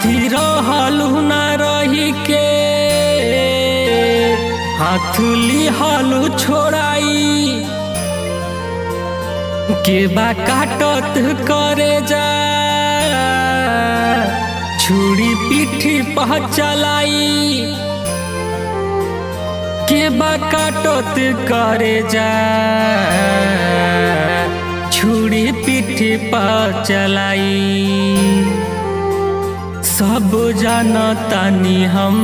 साथी रहलू ना रही के हाथ लिहलू छोड़ाई के बा काटत करे जा छुरी पीठी पह चलाई के बा काटत करे जा छुरी पीठी पर चलाई सब जानतानी हम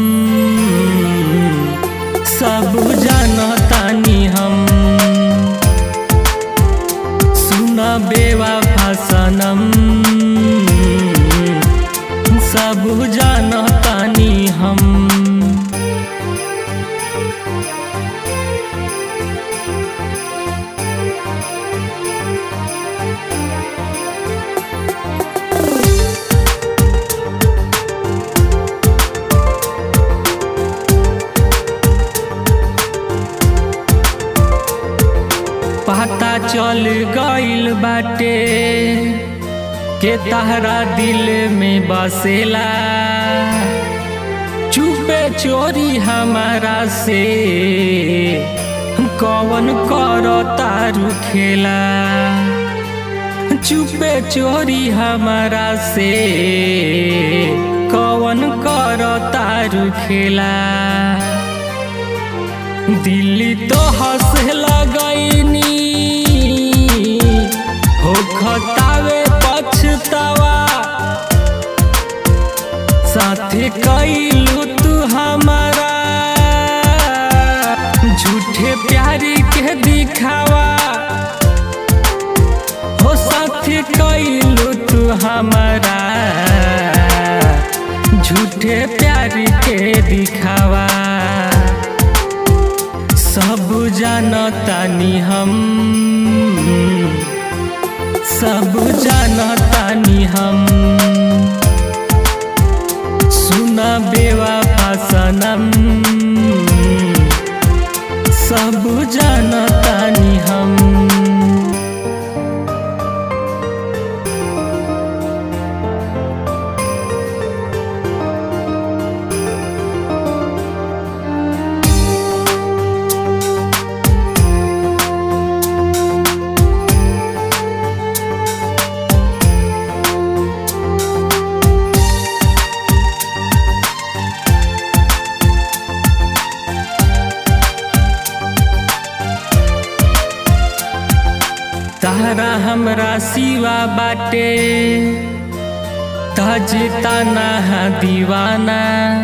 सब जानतानी हम सुन बेवा भाषणम सब जानतानी हम पता चल गइल बाटे के तहरा दिल में बसेला चुपे चोरी हमारा से कौन करो तारू खेला चुपे चोरी हमारा से कौन करो तारू खेला दिल्ली तो हंसे लगैनी हो खतावे पछतावा साथे कैलू तू हमारा झूठे प्यारी के दिखावा हो साथे कैलू तू हमारा झूठे प्यारी के दिखावा सब जानतानी हम सब जानतानी हम सुन बेवा भाषणम सब जानतानी हम तारा हमरा सिवा बाटे तजता ना दीवाना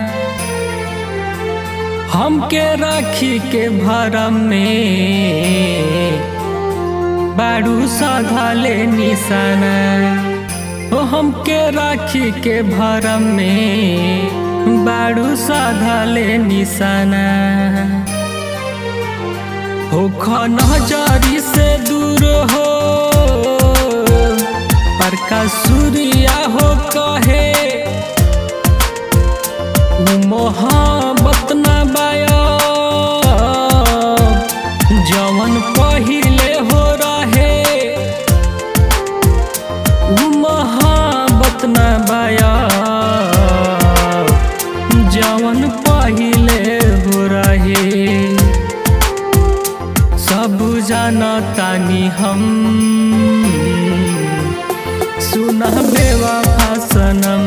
हमके राखी के भरम में बाड़ू सधले निशाना ओ हमके राखी के भरम में बाड़ू सधले निशाना हो नजरी से दूर हो पर का सूर्या हो कहे मोहब्बत न बायो जवन पहिले हो रहे उ मोहब्बत न बायो जवन पहिले हो रहे सब जानतानी हम सुना बेवा भाषण